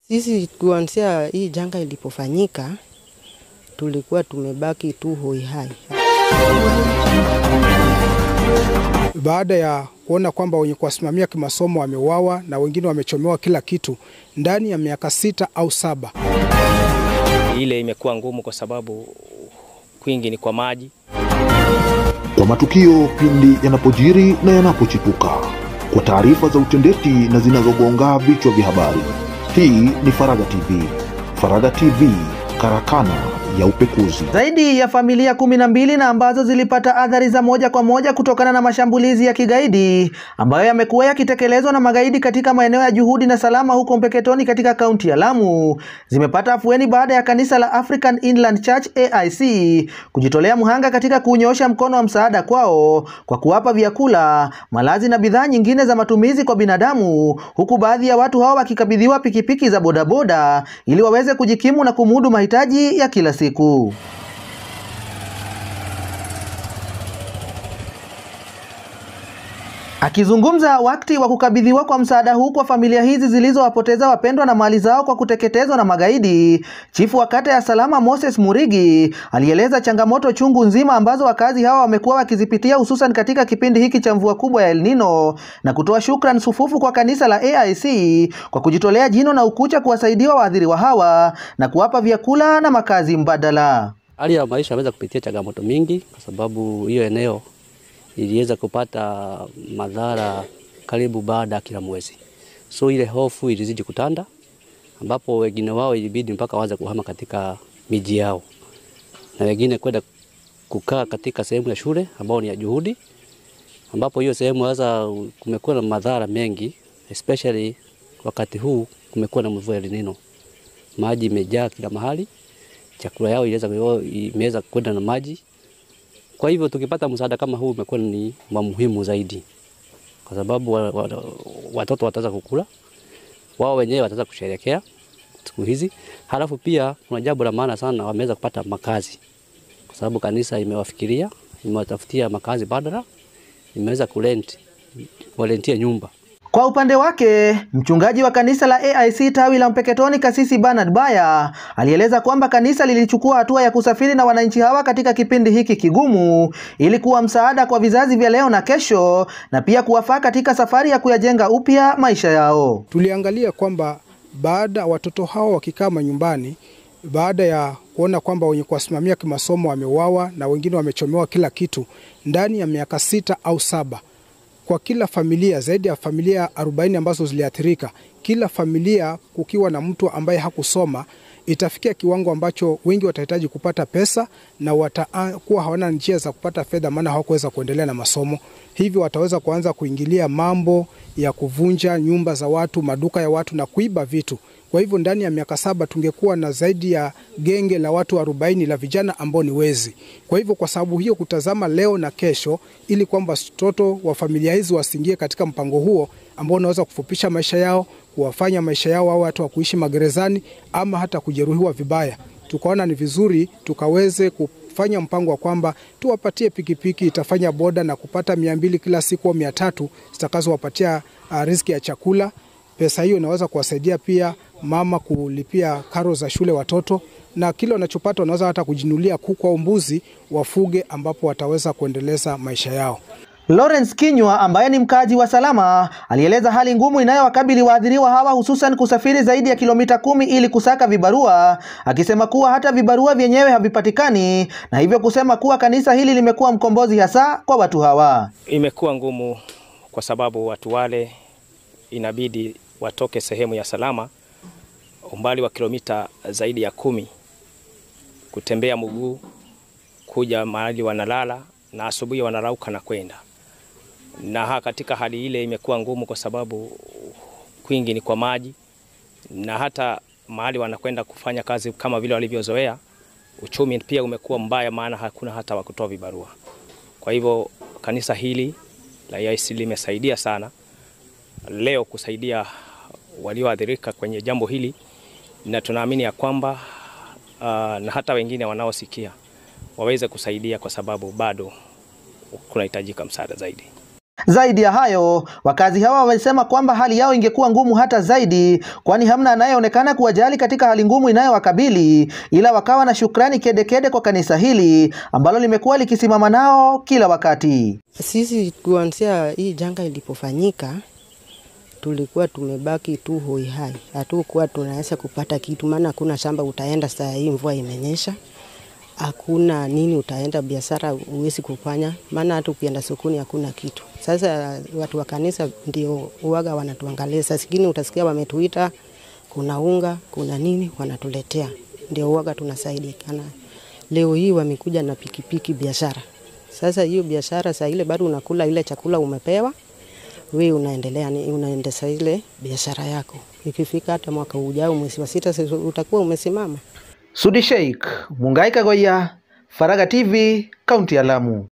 Sisi kuanzia hii janga ilipofanyika tulikuwa tumebaki tu hoihai. Baada ya kuona kwamba wenye kuwasimamia kimasomo wameuawa na wengine wamechomewa kila kitu ndani ya miaka sita au saba. Ile imekuwa ngumu kwa sababu kwingi ni kwa maji. Kwa matukio pindi yanapojiri na yanapochipuka, kwa taarifa za utendeti na zinazogonga vichwa vya habari. Hii ni Faraga TV. Faraga TV, karakana ya upekuzi. Zaidi ya familia kumi na mbili na ambazo zilipata athari za moja kwa moja kutokana na mashambulizi ya kigaidi ambayo yamekuwa yakitekelezwa na magaidi katika maeneo ya Juhudi na Salama huko Mpeketoni katika kaunti ya Lamu zimepata afueni baada ya kanisa la African Inland Church AIC kujitolea mhanga katika kunyoosha mkono wa msaada kwao kwa kuwapa vyakula, malazi na bidhaa nyingine za matumizi kwa binadamu, huku baadhi ya watu hao wakikabidhiwa pikipiki za bodaboda ili waweze kujikimu na kumudu mahitaji ya kila siku. Akizungumza wakati wa kukabidhiwa kwa msaada huu kwa familia hizi zilizowapoteza wapendwa na mali zao kwa kuteketezwa na magaidi, chifu wa kata ya Salama Moses Murigi alieleza changamoto chungu nzima ambazo wakazi hawa wamekuwa wakizipitia hususan katika kipindi hiki cha mvua kubwa ya El Nino na kutoa shukran sufufu kwa kanisa la AIC kwa kujitolea jino na ukucha kuwasaidia waathiriwa hawa na kuwapa vyakula na makazi mbadala. Hali ya maisha ameweza kupitia changamoto mingi kwa sababu hiyo eneo iliweza kupata madhara karibu baada ya kila mwezi, so ile hofu ilizidi kutanda, ambapo wengine wao ilibidi mpaka waanze kuhama katika miji yao na wengine kwenda kukaa katika sehemu ya shule ambao ni ya Juhudi, ambapo hiyo sehemu sasa kumekuwa na madhara mengi, especially wakati huu kumekuwa na mvua ya El Nino, maji imejaa kila mahali, chakula yao imeweza kwenda na maji kwa hivyo tukipata msaada kama huu umekuwa ni wa muhimu zaidi, kwa sababu wa, wa, watoto wataweza kukula, wao wenyewe wataweza kusherehekea siku hizi. Halafu pia kuna jambo la maana sana, wameweza kupata makazi, kwa sababu kanisa imewafikiria, imewatafutia makazi badala, imeweza kurent walentia nyumba. Kwa upande wake mchungaji wa kanisa la AIC tawi la Mpeketoni kasisi Bernard Baya alieleza kwamba kanisa lilichukua hatua ya kusafiri na wananchi hawa katika kipindi hiki kigumu ili kuwa msaada kwa vizazi vya leo na kesho na pia kuwafaa katika safari ya kuyajenga upya maisha yao. Tuliangalia kwamba baada watoto hao wakikaa manyumbani, baada ya kuona kwamba wenye kuwasimamia kimasomo wameuawa na wengine wamechomewa kila kitu ndani ya miaka sita au saba kwa kila familia zaidi ya familia 40 ambazo ziliathirika, kila familia kukiwa na mtu ambaye hakusoma, itafikia kiwango ambacho wengi watahitaji kupata pesa na watakuwa hawana njia za kupata fedha, maana hawakuweza kuendelea na masomo. Hivyo wataweza kuanza kuingilia mambo ya kuvunja nyumba za watu, maduka ya watu na kuiba vitu. Kwa hivyo ndani ya miaka saba tungekuwa na zaidi ya genge la watu 40 la vijana ambao ni wezi. Kwa hivyo kwa sababu hiyo, kutazama leo na kesho, ili kwamba watoto wa familia hizi wasiingie katika mpango huo ambao unaweza kufupisha maisha yao, kuwafanya maisha yao au watu wa kuishi magerezani ama hata kujeruhiwa vibaya, tukaona ni vizuri tukaweze kufanya mpango wa kwamba tuwapatie pikipiki itafanya boda na kupata mia mbili kila siku au mia tatu zitakazowapatia uh, riziki ya chakula. Pesa hiyo inaweza kuwasaidia pia mama kulipia karo za shule watoto, na kile wanachopata wanaweza hata kujinulia kuku au mbuzi wafuge, ambapo wataweza kuendeleza maisha yao. Lawrence Kinywa ambaye ni mkazi wa Salama alieleza hali ngumu inayowakabili waathiriwa hawa hususan kusafiri zaidi ya kilomita kumi ili kusaka vibarua, akisema kuwa hata vibarua vyenyewe havipatikani na hivyo kusema kuwa kanisa hili limekuwa mkombozi hasa kwa watu hawa. Imekuwa ngumu kwa sababu watu wale inabidi watoke sehemu ya Salama umbali wa kilomita zaidi ya kumi kutembea mguu kuja mahali wanalala na asubuhi wanarauka na kwenda na katika hali ile imekuwa ngumu kwa sababu kwingi ni kwa maji, na hata mahali wanakwenda kufanya kazi kama vile walivyozoea, uchumi pia umekuwa mbaya, maana hakuna hata wa kutoa vibarua. Kwa hivyo kanisa hili la AIC limesaidia sana leo kusaidia walioathirika kwenye jambo hili, na tunaamini ya kwamba uh, na hata wengine wanaosikia waweze kusaidia, kwa sababu bado kunahitajika msaada zaidi. Zaidi ya hayo, wakazi hawa wamesema kwamba hali yao ingekuwa ngumu hata zaidi, kwani hamna anayeonekana kuwajali katika hali ngumu inayowakabili, ila wakawa na shukrani kedekede kede kwa kanisa hili ambalo limekuwa likisimama nao kila wakati. Sisi kuanzia hii janga ilipofanyika tulikuwa tumebaki tu hoi hai, hatukuwa tunaweza kupata kitu, maana hakuna shamba utaenda saa hii mvua imenyesha, hakuna nini utaenda biashara huwezi kufanya, maana hata ukienda sokoni hakuna kitu. Sasa watu wa kanisa ndio uwaga wanatuangalia, saa zingine utasikia wametuita, kuna unga, kuna nini, wanatuletea, ndio uwaga tunasaidikana. Leo hii wamekuja na pikipiki biashara. Sasa hiyo biashara saa ile bado unakula ile chakula umepewa, we unaendelea ni unaendesha ile biashara yako. Ikifika hata mwaka ujao mwezi wa sita sasa utakuwa umesimama. Sudi Sheikh, Mungai Kagoya, Faraga TV, kaunti ya Lamu.